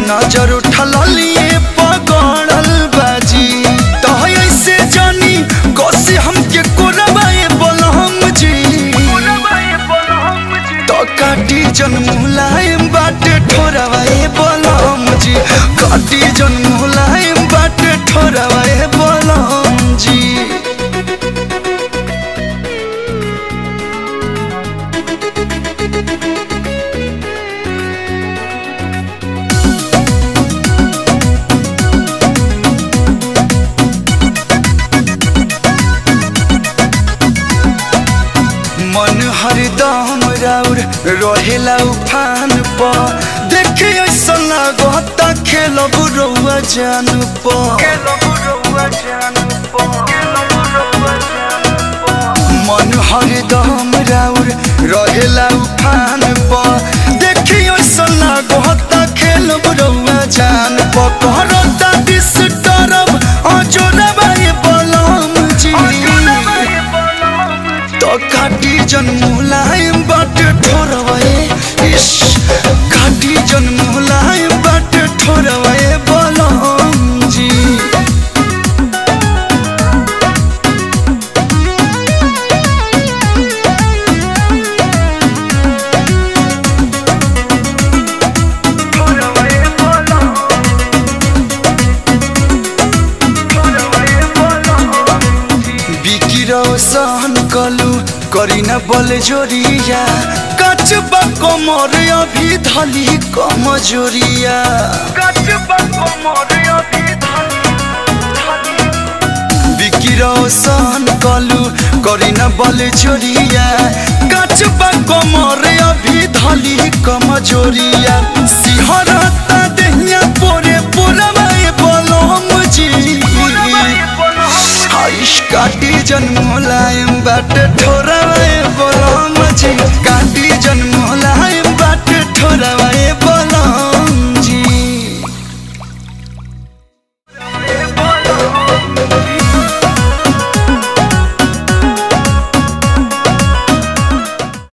नजर उठल लिए पगड़ल बाजी तो ऐसे जानी कसी हमके कोरबाए बोलम जी तो काटी जन मुलायम बाटे ठोरवाए बोलम जी काटी जन मुलायम बाटे ठोरवाए बोलम जी मन हरदम राउर रहेला उफान प देखे ऐसा लागता खेलब रउआ जान प मन हरदम राउर रहेला उफान प देखे ऐसा लागता खेलब रउआ जान प करता डिस्टर्ब अजोरबा ये बलम जी तो काटी जन मुलायम बाटे ठोरवाए इश काटी जन मुलायम बाटे ठोरवाए बोलम जी बिकिरो सहन कलु करिना बल जोरिया कचबा कमर अभी धली कमजोरिया बिकिरो सहन कलु करिना बल जोरिया कचबा कमर अभी धली कमजोरिया सिहरता देहिया पोरे पोरवाए बोलम जी आइश काटी जन मुलायम बाटे ठोर